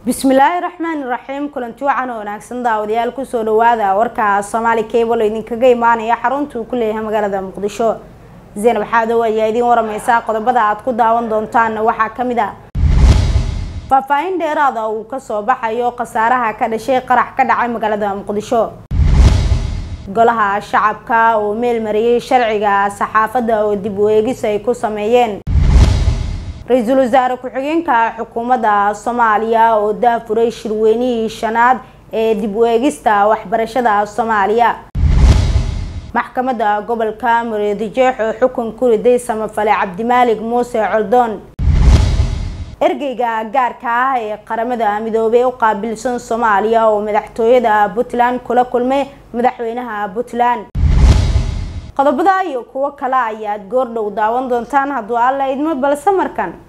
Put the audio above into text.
bismillaahi raxmaani raxiim kulanti wacan oo wanaagsan daawadayaal kusoo dhawaada warka soomaali cable oo idinkaga imaanaya xarunta uu ku leeyahay magaalada muqdisho zaynab xaadow ayaa idiin waramaysa qodobada aad ku daawan doontaan waxaa kamid a faahfaahin dheeraada uu kasoo baxayo khasaaraha ka dhashay qarax ka dhacay magaalada muqdisho golaha shacabka oo meel mariyay sharciga saxaafadda oo dib u eegis ay ku sameeyeen ra-iisul wasaare ku-xigeenka xukuumadda soomaaliya oo daafuray shirweynihii shanaad ee dib u eegista waxbarashada soomaaliya maxkamadda gobolka mureedijeex oo xukun ku riday samafale cabdimaalig muuse coldoon ergeyga gaarka ah ee qaramada midoobey u qaabilsan soomaaliya oo madaxtooyada puntland kula kulmay madaxweynaha puntland qodobada iyo kuwo kale ayaad goordhow daawan doontaan hadduu alla idmo balse markan